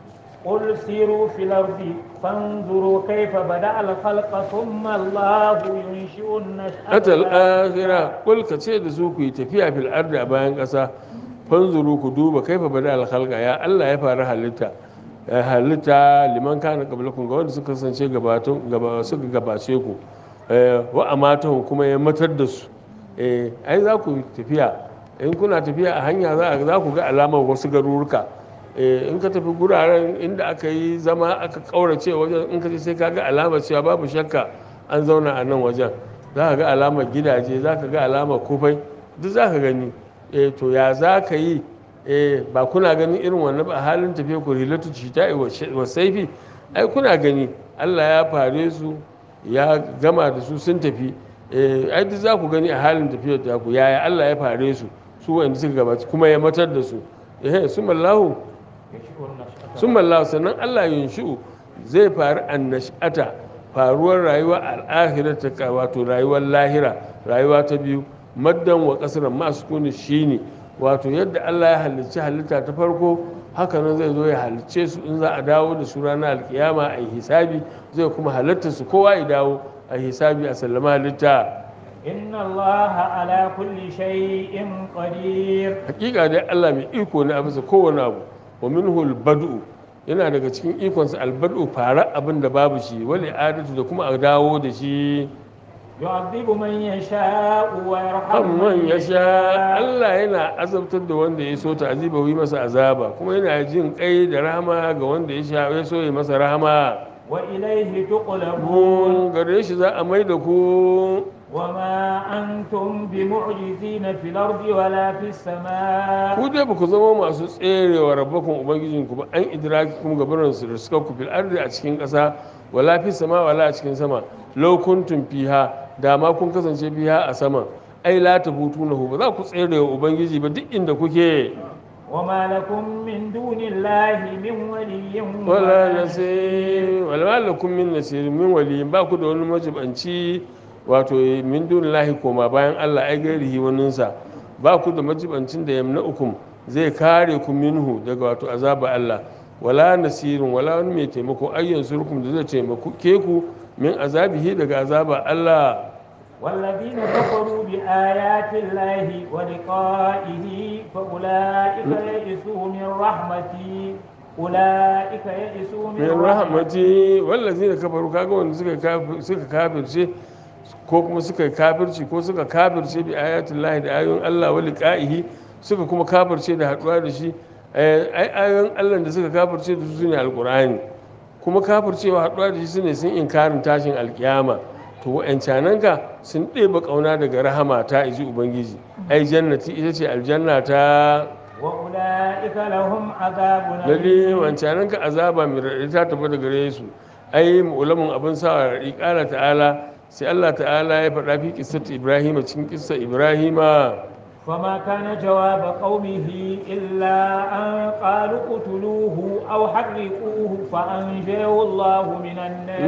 قل سيروا في الأرض فانظروا كيف بدأ الخلق ثم الله ينشئ النشأة atal الآخرة. akhira kul ka ce da su ku yi tafiya fil ardi a bayan ƙasa fanzuru ku duba kaifa bada al khalqa ya Allah ya fara halitta ya halitta liman kana qablakum ga wanda suka kasance gabatun gaba suka gabace ku eh, wa amatahum kuma ya matar da su eh ai za ku tafiya in kuna tafiya a hanya za a- za ku ga alamar wasu garuruka eh, in ka tafi guraren inda aka yi zama aka kaurace wajen in ka je sai ka ga alamar cewa babu shakka an zauna a nan wajen za ka ga alamar gidaje za ka ga alamar kufai duk za ka gani eh, to ya za ka yi eh, ba kuna ganin irin wannan ba a halin tafiya ku rilatu cita wa saifi ai kuna gani allah ya fare su ya gama da su sun tafi eh, ai duk za ku gani a halin tafiyar ta ku yaya allah ya fare su su wanda suka gabaci kuma ya matar da su eh, su mallahu ينشئ النشأة sun mallahu sannan allah yunshi'u zai faru annash'ata faruwar rayuwa al'ahirata ka wato rayuwar lahira rayuwa ta biyu maddan wa kasran masu kuni shine wato yadda allah ya halicci halitta ta farko haka nan zai zo ya halicce su in za a dawo da su ranar alkiyama a yi hisabi zai kuma halitta su kowa ya dawo a yi hisabi a sallama halitta إن الله على كل شيء قدير hakika dai Allah mai iko ne a bisa kowane abu wa minhu albad'u yana daga cikin ikonsa albad'u fara abin da babu shi wali adatu da kuma a dawo da shi يعذب من يشاء ويرحم amman من ya sha Allah yana azabtar da wanda ya so ta aziba yi masa azaba kuma yana jin kai da rahama ga wanda ya sha ya so ya masa rahama وإليه تقلبون mun gare shi za a mai da ku وما أنتم بمعجزين في الأرض ولا في السماء ku dai ba ku zama masu tserewa rabbakun ubangijinku ba an idraki kuma gabarin su da suka ku fil ardi a cikin ƙasa wala fi sama wala a cikin sama law kuntum fiha da ma kun kasance fiha a sama ai la tabutunahu ba za ku tserewa ubangiji ba duk inda kuke وما لكم من دون الله من ولي wala nasir wala lakum min nasir min wali ba ku da wani majibanci wato min dunillahi koma bayan Allah ai gairihi waninsa ba ku da majibancin da yamna ukum zai kare ku minhu daga wato azaba Allah wala nasirin wala wani mai taimako ayyan surkum da zai taimako ke ku min azabihi daga azaba Allah والذين كفروا بآيات الله ولقائه فأولئك يئسوا من رحمتي أولئك يئسوا من min rahmati wallazina kafaru kaga wanda suka kafir- suka kafirce ko kuma suka kafirci ko suka kafirce bi ayatul lahi da ayoyin Allah wa liqa'ihi suka kuma kafirce da haduwa da shi eh, ai ayoyin Allah da suka kafirce da su ne alqur'ani kuma kafircewa haduwa da shi sune sun inkarin tashin alkiyama to wa'ancanan ka sun ɗeba kauna daga rahama ta iji ubangiji ai jannati ita ce aljanna ta وأولئك لهم عذاب lalle أليم wancanan ka azaba mai raɗaɗi ta tafi da gare su ai ulamin abin sa raɗi ƙala ta'ala sai Allah ta'ala ya faɗa fi kissat Ibrahim cikin kissa Ibrahima فما كان جواب قومه إلا أن قالوا اقتلوه أو حرقوه فأنجاه الله من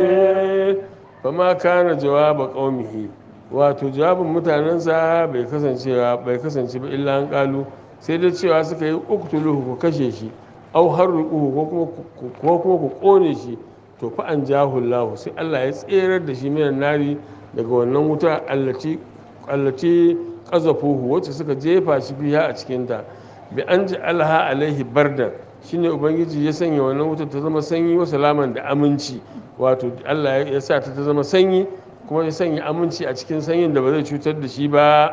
النار fama kana jawaba qaumihi wato jawabin mutanensa bai kasance bai kasance ba illa an kalu sai dai cewa suka yi uktuluhu ku kashe shi au harriquhu ko kuma ku- ko kuma ku kone shi to fa an jahullahu sai Allah ya tserar da shi minan nari daga wannan wuta allati allati qazafuhu wacce suka jefa shi biya a cikin ta bi an ji alha alaihi bardan shine ubangiji ya sanya wannan wutar ta zama sanyi wa salaman da aminci wato Allah ya sa ta ta zama sanyi kuma ya sanya aminci a cikin sanyin da ba zai cutar da shi ba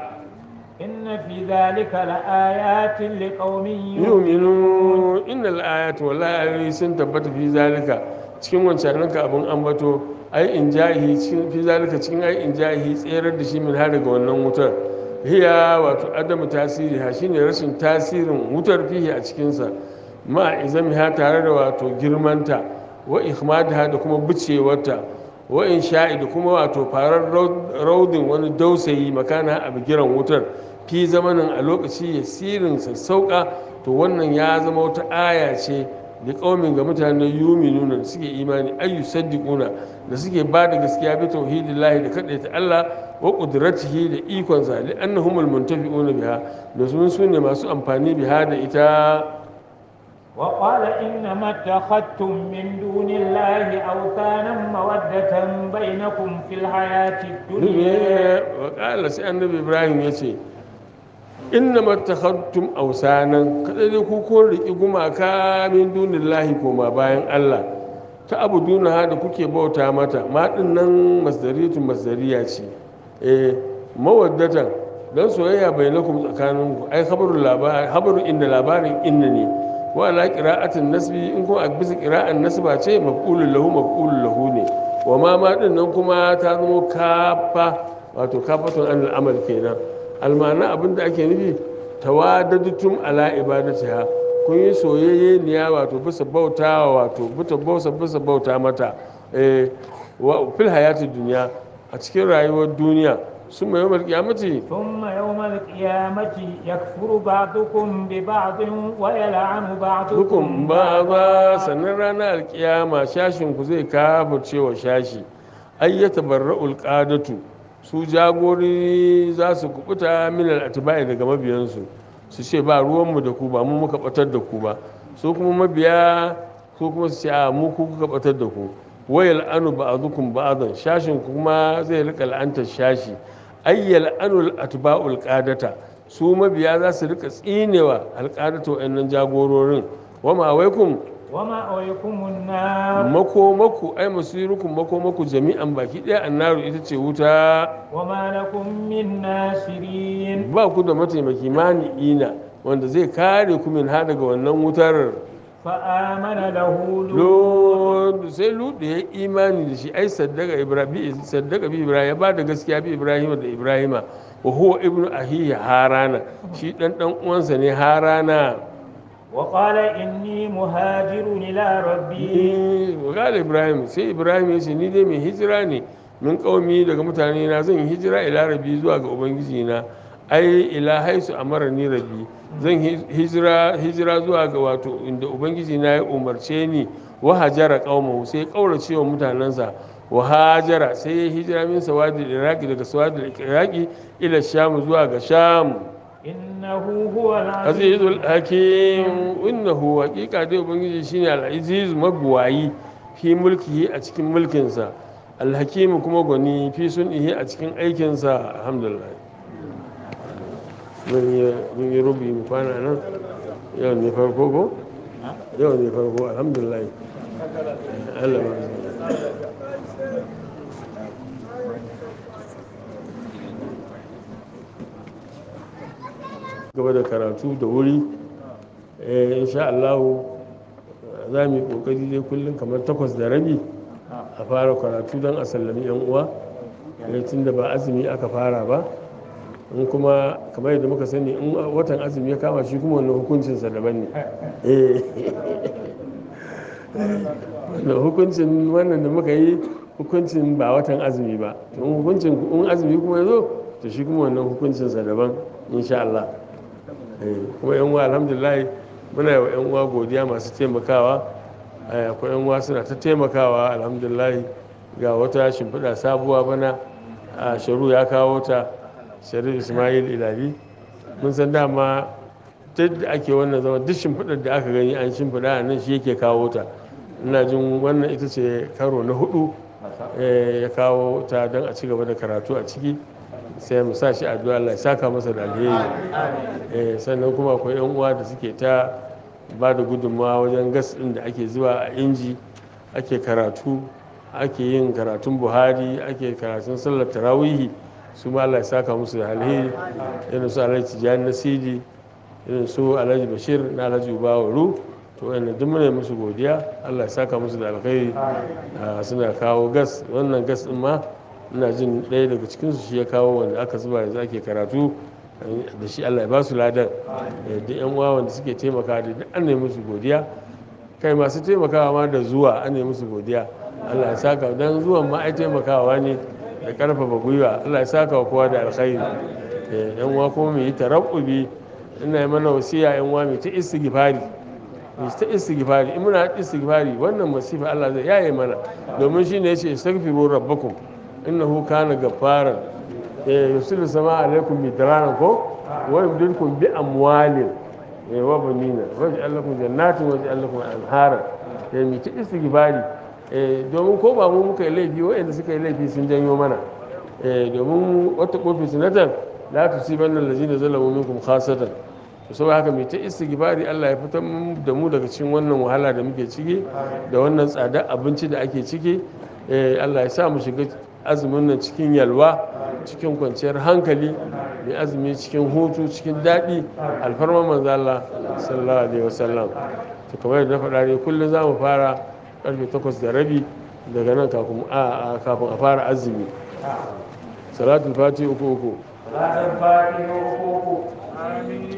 إن في ذلك لآيات لقوم يؤمنون yuminu innal ayatu wallahi ayoyi sun tabbata fi zalika cikin wancan ka abun ambato ai in jahi cikin fi zalika cikin ai in jahi tserar da shi min har daga wannan wutar hiya wato adamu tasiri ha shine rashin tasirin wutar fihi a cikin sa ma izami ha tare da wato girmanta wa ihmadaha da kuma bucewarta wa in sha'i da kuma wato farar raudin wani dausayi makana a bigiran wutar fi zamanin a lokaci ya sirin sassauka to wannan ya zama wata aya ce da kaumin ga mutanen yuminuna da suke imani ayyu saddiquna da suke ba da gaskiya bi tauhidillahi da kadaita Allah wa qudratihi da ikonsa li annahumul muntafi'una biha da sun sune masu amfani biha da ita وقال إنما اتخذتم من دون الله أوثانا مودة بينكم في الحياة الدنيا wakala sai annabi ibrahim ya ce inna matakhattum ausanan kada dai ku kun riki gumaka min dunillahi koma bayan Allah ta abu duna da kuke bauta mata ma din nan masdaritun masdariya ce eh mawaddatan dan soyayya bainakum tsakaninku ai khabarul labar khabaru inda labarin inna ne wa ala qira'atin nasbi in kuma a bisa qira'an nasba ce maf'ulun lahu maf'ulun lahu ne wa ma ma din nan kuma ta zama kafa wato kafatun an al'amal kenan almana abinda ake nufi tawadadatum ala ibadatiha kun yi soyayye niya wato bisa bauta wato bisa bauta bisa bauta mata eh wa fil hayatid dunya a cikin rayuwar duniya sun mai yawmal qiyamati ثم يوم القيامة يكفر بعضكم ببعض ويلعن بعضكم hukum ba ba sannan ranar alkiyama shashin ku zai kafirce wa shashi ayyata barra'ul qadatu su jagori za su kubuta min al-atba'i daga mabiyansu su ce ba ruwanmu da ku ba mu muka batar da ku ba su kuma mabiya su kuma su ce a mu ku kuka batar da ku wayal anu ba'dukum ba'dan shashin ku kuma zai rika la'antar shashi ayyal anul atba'ul qadata su mabiya za su rika tsinewa alqadatu wa'annan jagororin wama waikum ومأويكم النار makomaku ai masirukum makomaku jami'an baki ɗaya annaru ita ce wuta وما لكم من ناصرين ba ku da mataimaki mani'ina wanda zai kare ku min ha daga wannan wutar فآمن له لوط lod sai lutu ya imani da shi ai saddaka ibrahim saddaka bi ibrahim ya ba da gaskiya bi ibrahim da ibrahima wa huwa ibnu ahihi harana shi dan dan uwansa ne harana وقال إني مهاجر إلى ربي wa qala ibrahim sai ibrahim ya ce ni dai mai hijira ne min qaumi daga mutane na zan hijira ila rabbi zuwa ga ubangiji na ai ila haisu amara ni rabbi zan hi- hijira hijira zuwa ga wato inda ubangiji na ya umarce ni wa hajara qaumahu sai kaurace wa mutanansa wa hajara sai ya hijira min sawadi iraki daga sawadi iraki ila sham zuwa ga sham إنه هو العزيز azizul hakim innahu haqiqa dai ubangiji shine al-aziz magwayi fi mulkihi a cikin mulkinsa al-hakim kuma gwani fi sunihi a cikin aikinsa alhamdulillah mun yi mun yi rubi mu kwana nan yau ne farko ko yau ne farko alhamdulillah Allah ba gaba da karatu da wuri eh, insha Allah za mu yi kokari dai kullum kamar takwas da rabi a fara karatu don a sallami yan uwa eh, tun da ba azumi aka fara ba in kuma kamar yadda muka sani in watan azumi ya kama shi kuma wannan hukuncinsa daban ne Eh. wannan hukuncin wannan da muka yi hukuncin ba watan azumi ba in hukuncin in azumi kuma ya zo to shi kuma wannan hukuncinsa daban insha Allah Eh, kuma yan uwa alhamdulillah muna yi wa yan uwa godiya masu taimakawa Eh, akwai yan uwa suna ta taimakawa alhamdulillah ga wata shimfiɗa sabuwa bana a sharu ya kawo ta sharif ismail ilabi mun san dama duk da ake wannan zama duk shimfiɗar da aka gani an shimfiɗa a nan shi yake kawo ta ina jin wannan ita ce karo na hudu eh, ya kawo ta don a ci gaba da karatu a ciki sai mu sa shi addu'a Allah ya saka masa da alheri eh, sannan kuma akwai yan uwa da suke ta ba da gudunmawa wajen gas ɗin da ake zuwa a inji ake karatu ake yin karatun buhari ake karatun sallar tarawihi su ma Allah ya saka musu da alheri irin su alhaji tijjani nasiri irin su alhaji bashir na alhaji ubawaru to wanda duk muna musu godiya Allah ya saka musu da alkhairi Ah, suna kawo gas wannan gas din ma ina jin ɗaya daga cikinsu shi ya kawo wanda aka zuba yanzu ake karatu da shi Allah ya ba su ladan Eh, duk yan uwa wanda suke taimaka da duk an nemi musu godiya kai masu taimakawa ma da zuwa an nemi musu godiya Allah ya saka dan zuwan ma ai taimakawa ne da karfafa gwiwa Allah ya saka wa kowa da alkhairi Eh, yan uwa kuma mu yi tarabbubi ina yi mana wasiya yan uwa mu ta istighfari mu ta istighfari in muna istighfari wannan masifa Allah zai yaye mana domin shine yace istaghfiru rabbakum innahu kana gaffaran eh yusilu sama alaikum midraran ko wa yumdidukum bi amwalin eh wa banina wa ja'al lakum jannatin wa ja'al lakum anhara eh mu ta istighfari eh domin ko ba mu muka yi laifi wa'anda suka yi laifi sun janyo mana eh domin wata kofi sinatan la tusibanna allazina zalamu minkum khasatan to saboda haka mai ta istighfari Allah ya fitar da mu daga cikin wannan wahala da muke ciki da wannan tsadar abinci da ake ciki eh Allah ya sa mu shiga azumin nan cikin yalwa cikin kwanciyar hankali mai azumi cikin hutu cikin daɗi alfarman manzo Allah sallallahu alaihi wasallam to kamar yadda na faɗa ne kullum za mu fara karfe 8 da rabi daga nan kafin a kafin a fara azumi salatul fati uku uku ranar fatiha uku